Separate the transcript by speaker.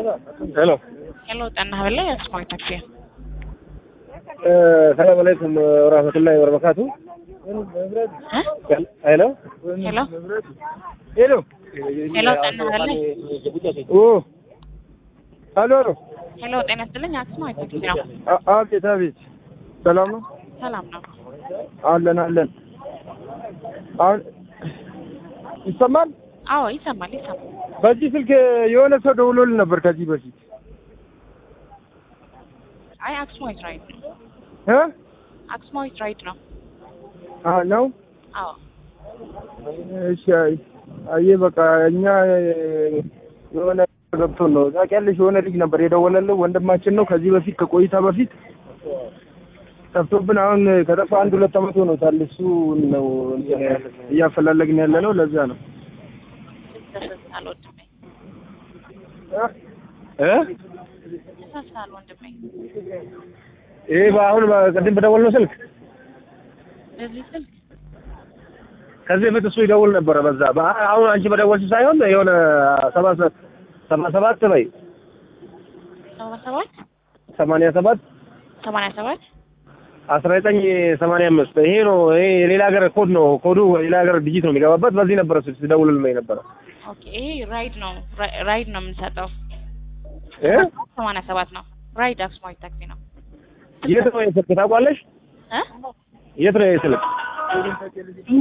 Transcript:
Speaker 1: ሄሎ
Speaker 2: ሄሎ ጤና ይስጥልኝ የስማርት ታክሲ
Speaker 1: ሰላም አለይኩም ወራህመቱላሂ ወበረካቱ።
Speaker 2: እ?
Speaker 1: ሄሎ
Speaker 2: ሄሎ
Speaker 1: ሄሎ
Speaker 2: ሄሎ ጤና ይስጥልኝ
Speaker 1: ኦ ሄሎ
Speaker 2: ሄሎ ጤና ይስጥልኝ የስማርት ታክሲ ነው።
Speaker 1: አ- አቤት አቤት፣ ሰላም ነው
Speaker 2: ሰላም ነው።
Speaker 1: አለን አለን። አሁን ይሰማል።
Speaker 2: አዎ ይሰማል ይሰማል።
Speaker 1: በዚህ ስልክ የሆነ ሰው ደውሎልን ነበር ከዚህ በፊት
Speaker 2: አይ አክስማዊት ራይድ ነው።
Speaker 1: እ
Speaker 2: አክስማዊት ራይድ ነው።
Speaker 1: አ ነው
Speaker 2: አዎ
Speaker 1: እሺ። አይ- አየህ በቃ እኛ የሆነ ገብቶን ነው ታውቂያለሽ። የሆነ ልጅ ነበር የደወለልን ወንድማችን ነው። ከዚህ በፊት ከቆይታ በፊት ጠፍቶብን አሁን ከጠፋ አንድ ሁለት ዓመት ሆኖታል። እሱ ነው እያፈላለግን ያለ ነው። ለዛ ነው
Speaker 2: ተሳስታል ወንድሜ
Speaker 1: እ
Speaker 2: ተሳስታል ወንድሜ።
Speaker 1: ይሄ በአሁን ቅድም በደወልነው ስልክ
Speaker 2: በዚህ ስልክ
Speaker 1: ከዚህ በፊት እሱ ይደውል ነበረ። በዛ በ- አሁን አንቺ በደወልሽ ሳይሆን የሆነ ሰባ ሰ- ሰባ ሰባት በይ
Speaker 2: ሰባ ሰባት
Speaker 1: ሰማንያ ሰባት
Speaker 2: ሰማንያ ሰባት
Speaker 1: አስራ ዘጠኝ ሰማንያ አምስት ይሄ ነው። ይሄ የሌላ ሀገር ኮድ ነው። ኮዱ የሌላ ሀገር ዲጂት ነው የሚገባበት። በዚህ ነበረ ስ- ሲደውልልኝ ነበረ
Speaker 2: ኦኬ ይሄ ራይድ ነው ራ- ራይድ ነው የምንሰጠው።
Speaker 1: እ
Speaker 2: ሰማንያ ሰባት ነው ራይድ አክስማዊት ታክሲ ነው።
Speaker 1: የት ነው የስልክ ታውቋለሽ?
Speaker 2: እ
Speaker 1: የት ነው የስልክ